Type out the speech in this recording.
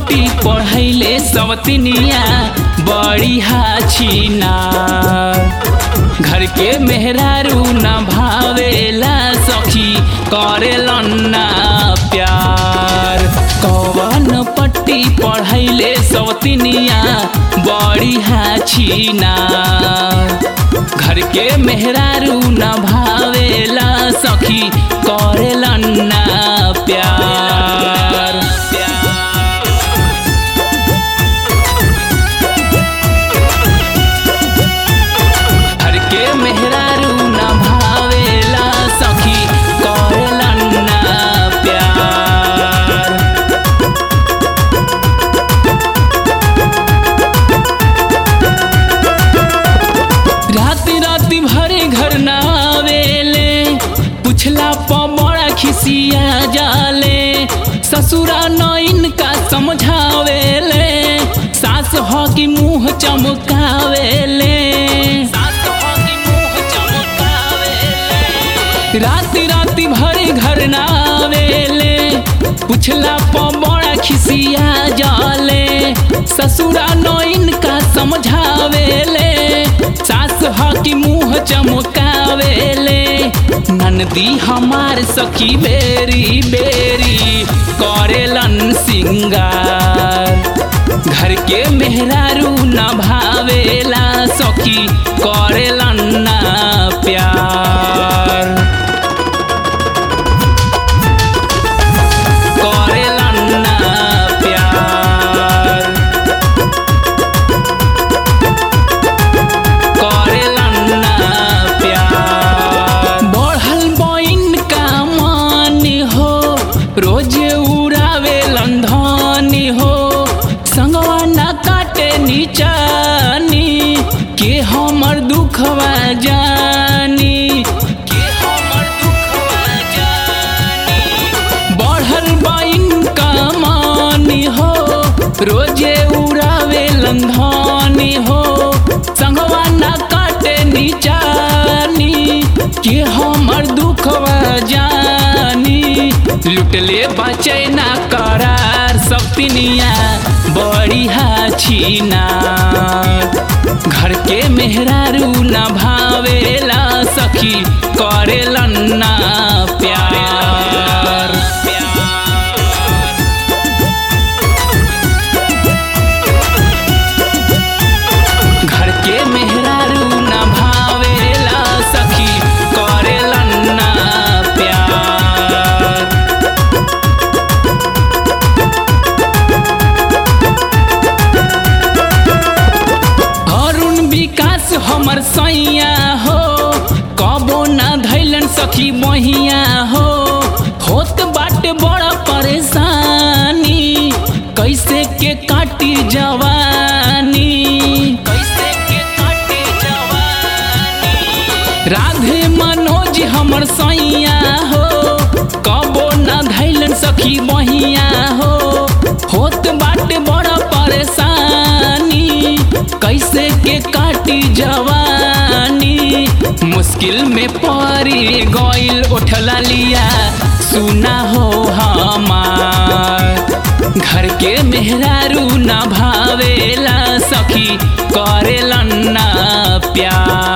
पट्टी पढ़ैले सवतिनिया बड़ी हाछीना घर के मेहरारू न भावेला सखी करेलन ना प्यार कवन पट्टी पढ़ैले सवतिनिया बड़ी हाछीना घर के मेहरारू न भावेला सखी करेलन ना प्यार घर के मेहरारू न भावेला सखी करेलन ना प्यार राति राति भरे घर न आवेले पुछला प बड़ा खिसिया जाले ससुरा न इनका समझावेले सास हो कि मुंह चमकावेले सास हो कि मुंह चमकावेले राति राति भरे घर न आवेले पुछला प बड़ा खिसिया जाले ससुरा न इनका समझावेले सास ह कि मुंह चमकावेले ननदी हमार सखी बेरी बेरी करेलन सिंगार घर के मेहरारू न भावेला सखी करेलन ना प्यार करेलन ना प्यार करेलन ना प्यार बढ़ल बइन का मान हो रोज उड़ावेलन धनी हो संगवा न काटे नीचानी के हमर दुखवा जानी के हमर दुखवा जानी बढ़ल बाइन कमानी हो रोजे उड़ावे लंधानी हो संगवा न काटे नीचानी कि हमर दुखवा जानी लुटले बचे ना करार सपनिया बड़ी हाछीना घर के मेहरारू न भावेला सखी करेलन ना प्यार घर के मेहरारू न भावेला सखी करेलन ना प्यार अरुण विकास हमर सैया हो कबो ना धैलन सखी बहिया हो होत बाटे बड़ा परेशानी कैसे के काटी जवानी कैसे के काटी जवानी राधे मनोज हमर सैया हो कबो ना धैलन सखी बहिया हो होत बाटे बड़ा परेशानी कैसे के काटी जवानी मुश्किल में पड़ी गइल उठला लिया सुना हो हमार घर के मेहरारू न भावेला सखी करेलन ना प्यार